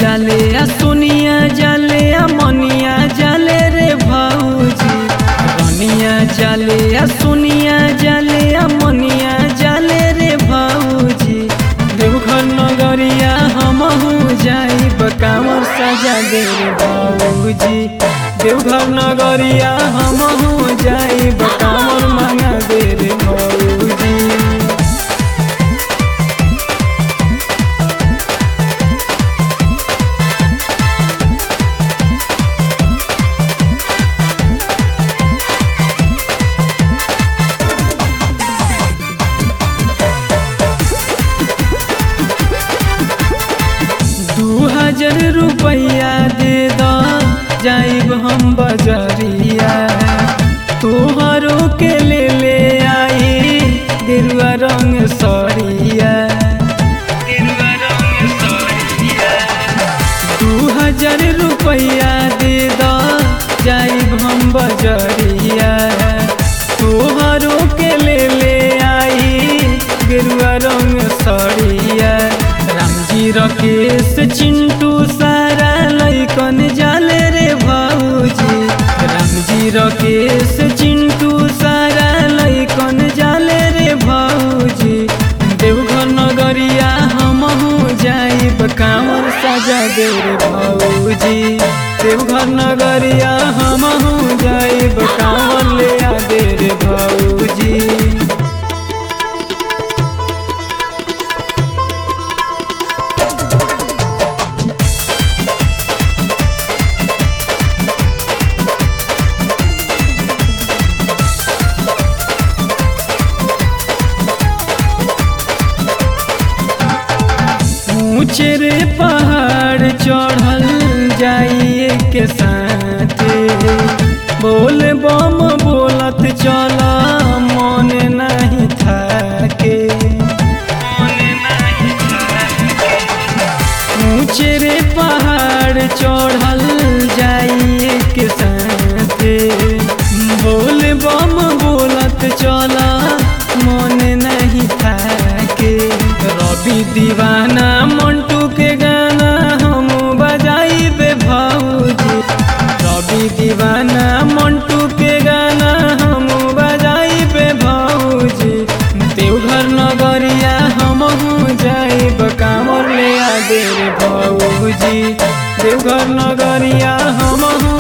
जाले आ सोनिया जाले आ मनिया जाले रे भौजी रनिया जाले आ सोनिया जाले आ मनिया जाले रे भौजी देवघर नगरिया हमहू जाई बकावर सजा दे रे भौजी देवघर नगरिया हमहू जाई बकावर मांगा दे रे भौजी दू हजार रुपया दे द जाइब हम बजरिया तोहरो के ले ले आई गेरुआ रंग सरिया दू हजार रुपया दे द जाइब हम बजरिया तोहरो के ले ले आई गेरुआ रंग सरिया रामजी रकेश चिंटू सारा लैकन जाले रे भौजी रामजी रकेश चिंटू सारा लैकन जाले रे भौजी देवघर नगरिया हमहू जाइब कांवर सजा दे रे भौजी देवघर नगरिया हमहू जाइब कांवर ले आ दे रे भौजी ऊंचे रे पहाड़ चढ़ल जाइए के साथे बोल बम बोलत चल मन नहीं थाके ऊंचे रे पहाड़ चढ़ल जाइए के साथे बोल बम बोलत चल मन नहीं थाके रवि दीवाना मंटू के गाना हम बजाइबे भौजी रवि दीवाना मंटू के गाना हम बजाइबे भौजी देवघर नगरिया हमहू जाइब कामर ले आ दे रे भौजी देवघर नगरिया हमहू